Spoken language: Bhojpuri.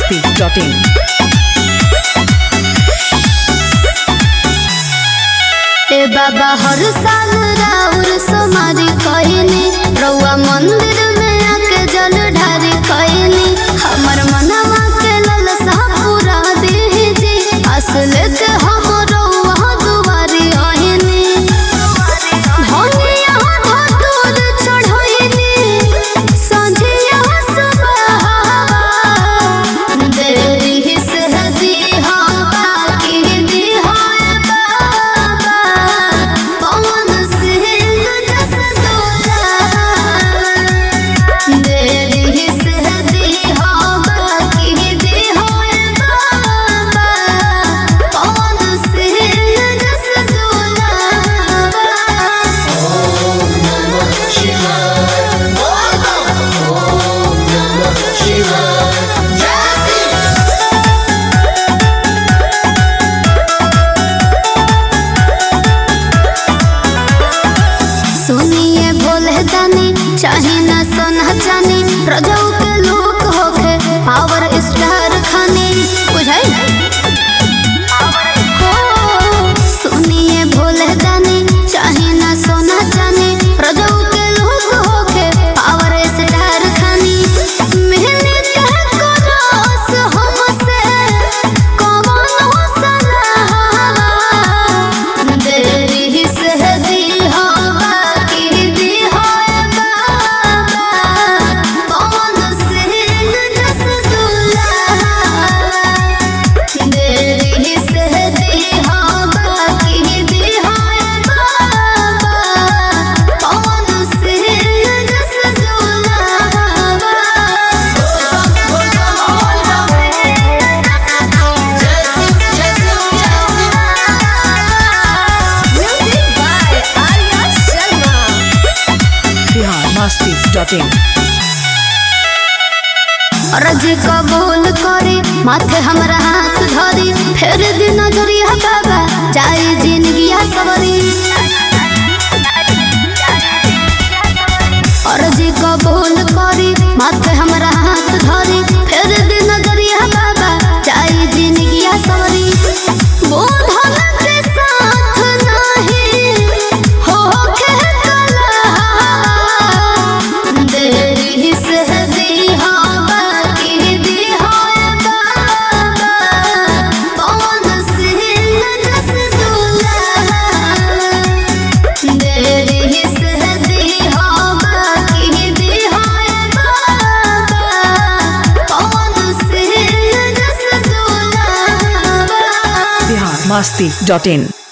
masti.in. ए बाबा हर साल राउर सोमारी कइनी रउआ मंदिर में आके जल ढारी कइनी हमर मनवा के ललसा पूरा दीजी असल के हम रउआ दुआरी आइनी धनिया धतूर चढ़इनी संझिया सुबह देरी से दीहा बाकी दीहा बाबा पवन सिंह जस दूल्हा देरी से दीहा बाकी दीहा बाबा पवन सिंह जस दूल्हा सुनिए भोले दानी चाहे ना सोना चानी रजऊ के लोग होके पावर स्टार खाने बुझाई हो सुनिए भोले दानी चाहे ना सोना चानी रजऊ के लोग होके पावर स्टार खानी मिलने के करोस हमसे कौन सलाह देरी से दीहा बाकी दीहा बाबा पवन सिंह जस दूल्हा देरी से दीहा बाकी दीहा बाबा पवन सिंह जस Bihar masti.in. रज कबूल करी माथे हमरा हाथ धरी फेर दिन नजरिया बाबा जाई जिंदगिया सवरी अर्जी कबूल करी माथे हमरा हाथ धरी फेर दिन नजरिया बाबा जाई जिंदगिया सवरी बोधन के साथ नहीं होके कलहा देरी से दीहा बाकी दीहा बाबा पवन सिंह जस दूल्हा देरी से दीहा बाकी दीहा बाबा पवन सिंह जस दूल्हा Bihar masti.in.